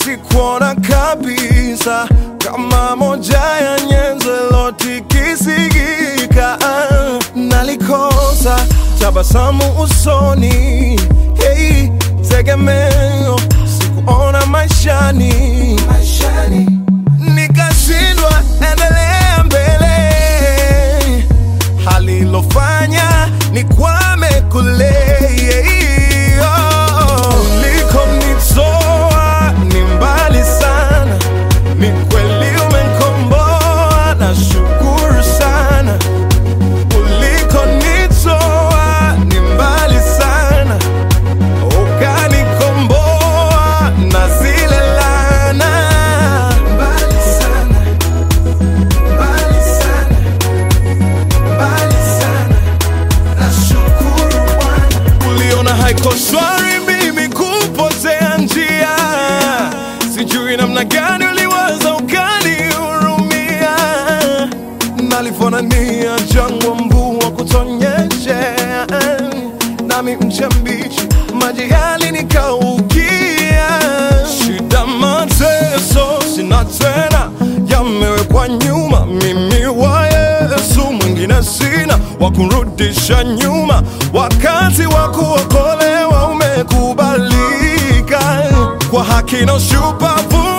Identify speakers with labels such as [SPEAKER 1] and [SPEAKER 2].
[SPEAKER 1] sikuona kabisa kama moja ya nyenzo ilotikisigika. Nalikosa tabasamu usoni, hey, tegemeo sikuona maishani, maishani. Nikashindwa endelea mbele, hali ilofanya nikwame kule oh. Ulikonitoa ni mbali sana, ni kweli umenikomboa, nashukuru sana. Ulikonitoa ni mbali sana, ukanikomboa na zile laana. Mbali sana, mbali sana, mbali sana. Nashukuru Bwana. Uliona haiko shwari mimi kupotea njia, sijui namna gani uliwaza ukanihurumia. Nalifanania jangwa, mvua kutonyesha, nami mche mbichi, maji yalinikaukia. Shida, mateso sina tena, yamewekwa nyuma. Mimi wa Yesu, mwingine sina wa kurudisha nyuma. Wakati wa kuokolewa umekubalika, kwa haki na ushupavu